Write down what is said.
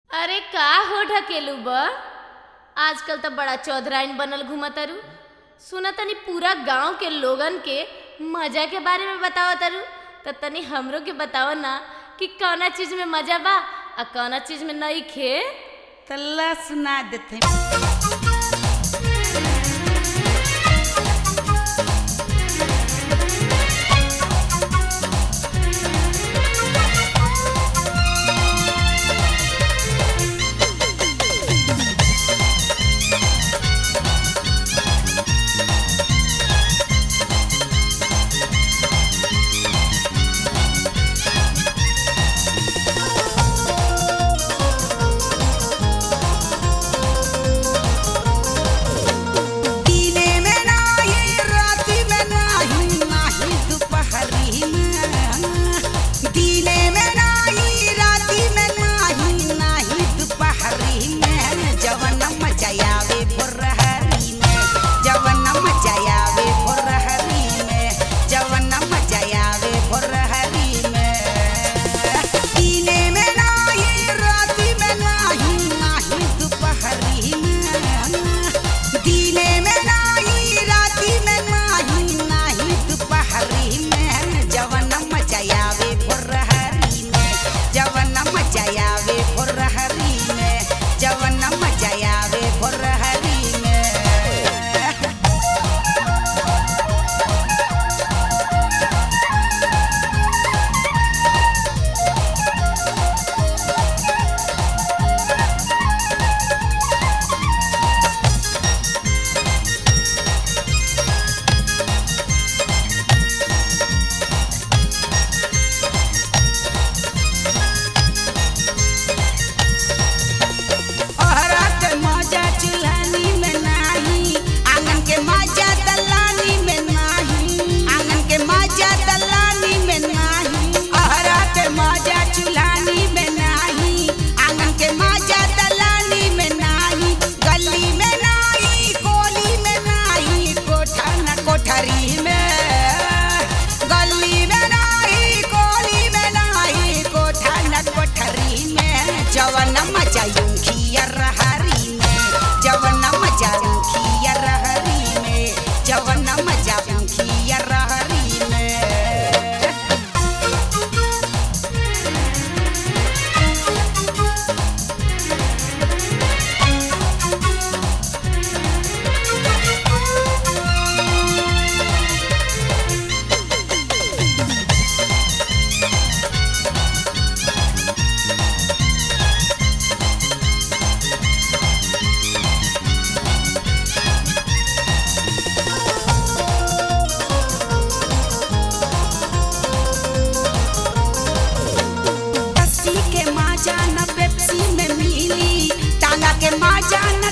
अरे का हो ढकेलू ब आजकल तो बड़ा चौधराइन बनल घुमतरू सुना तनी पूरा गांव के लोगन के मजा के बारे में बताओ तरू तो तनी हमरो के बताओ ना कि कौना चीज में मजा बा आ कौना चीज में नहीं खे तल्ला सुना देते दिने में नाही राती में नाही नाही दुपहरी में दिने में नाही राती में नाही नाही दुपहरी में जवन मचायावे फुरहरी में जवन मचायावे फुरहरी में जवन मचायावे फुरहरी में दिने में नाही राती में नाही नाही दुपहरी में दिने में नाही राती में नाही नाही दुपहरी में जवन मचायावे फुरहरी में जवन मचायावे फुरहरी में जवन मचायावे फुरहरी में ओहरा के मजा चुल्हानी में नाही आंगन के मजा दलानी में नाही आंगन के मजा दलानी में नाही ओहरा के मजा चुल्हानी में नाही आंगन के मजा दलानी में नाही गली में नाही कोली में नाही कोठा न कोठरी में गली में नाही कोली में नाही कोठा न कोठरी में जवन मजा यूंखियर हरी में जवन मजा यूंखियर हरी में जवन मजा यूंखियर हरी में लस्सी के माजा न पेप्सी में मिली टांगा के माजा न